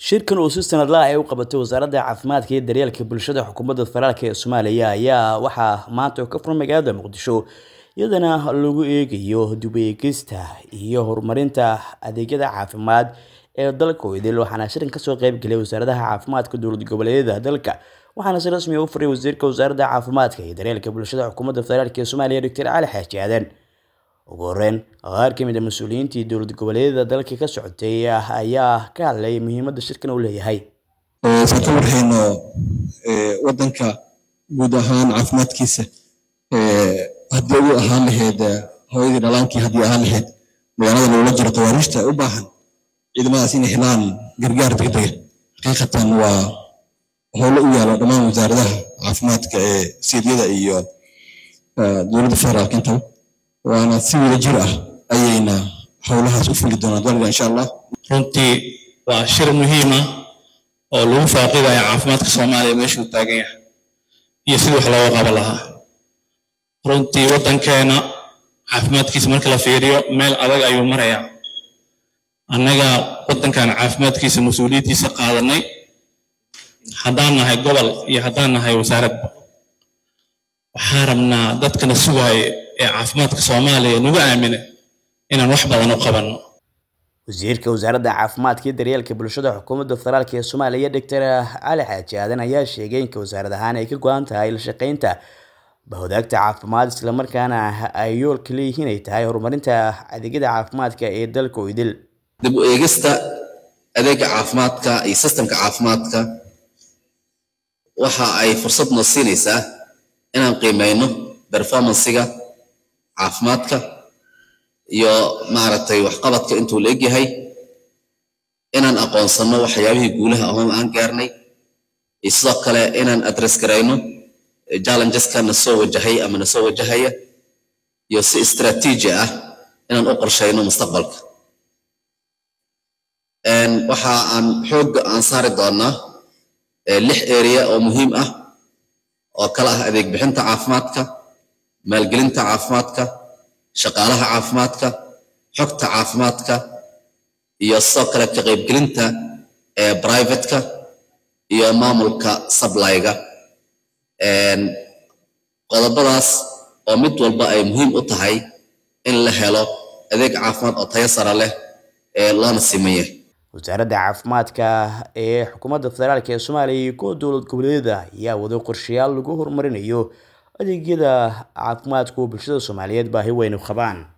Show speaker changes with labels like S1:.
S1: shirkan oo si sanadlaha ay u qabatay wasaaradda caafimaadka iyo daryeelka bulshada xukuumadda federaalk ee soomaaliya ayaa waxaa maanta ka furan magaalada muqdisho iyadana lagu eegayo dib eegista iyo horumarinta adeegyada caafimaad ee dalka idil waxaana shirin kasoo qeybgelay wasaaradaha caafimaadka dowlad goboleedyada dalka waxaana si rasmi u furay wasiirka wasaaradda caafimaadka iyo daryeelka bulshada xukuumadda federaalk ee soomaaliya doctor cali xaaji aadan ugu horeyn qaar ka mid a mas-uuliyiintii dowlad goboleedyada dalka ka socotay ayaa ka hadlay muhiimadda shirkan uu leeyahay
S2: saan ka warhayno wadanka guud ahaan caafimaadkiisa haddii ugu ahaan lahayd hooyadii dhalaankii haddii ahaan lahayd magaalada loola jiro tawaariishta u baahan ciidamadaas inay helaan gargaar degdega xaqiiqatan waa howlo u yaalo dhammaan wasaaradaha caafimaadka ee siidiyada iyo dowladda federaalk intaba waana si wada jir ah ayayna howlahaas u fuli doonaan daliga insha allah
S3: runtii waa shir muhiim ah oo lagu faaqidayo caafimaadka soomaaliya meeshuu taagan yahay iyo sidii wax looga qaban lahaa runtii waddankeena caafimaadkiisa marka la fiiriyo meel adag ayuu marayaa annaga waddankan caafimaadkiisa mas-uuliyaddiisa qaadanay haddaan nahay gobol iyo haddaan nahay wasaaradba waxaan rabnaa dadkana sugaayo ee caafimaadka soomaaliya nagu aamina inaan wax badan u qabanno
S1: wasiirka wasaaradda caafimaadka iyo daryeelka bulshada xukuumadda federaalk ee soomaaliya doctor cali xaaji aadan ayaa sheegay inka wasaarad ahaan ay ka go-an tahay la shaqeynta bahwadaagta caafimaad islamarkaana ay yoolka leeyihiin ay tahay horumarinta adeegyada caafimaadka ee dalka oo idil
S4: dib u eegista adeega caafimaadka iyo sistemka caafimaadka waxa ay fursad noo siinaysaa inaan qiimeyno performancega caafimaadka iyo maaragtay waxqabadka intuu la egyahay inaan aqoonsano waxyaabihii guulaha ahoon aan gaarnay iyo sidoo kale inaan address garayno challengeska na soo wajahay ama na soo wajahaya iyo si istraatiiji ah inaan u qorshayno mustaqbalka waxa aan xoogga aan saari doonaa lix area oo muhiim ah oo kala ah adeeg bixinta caafimaadka maalgelinta caafimaadka shaqaalaha caafimaadka xogta caafimaadka iyo sidoo kale ka qaybgelinta ee privateka iyo maamulka sablyga qodobadaas oo mid walba ay muhiim u tahay in la helo adeeg caafimaad oo tayo sara leh ee loona simaya
S1: wasaaradda caafimaadka ee xukuumadda federaalk ee soomaaliya iyo kuwa dowlad goboleedyada ayaa wado qorshayaal lagu horumarinayo adeegyada caafimaadku bulshada soomaaliyeed baahi weyn u qabaan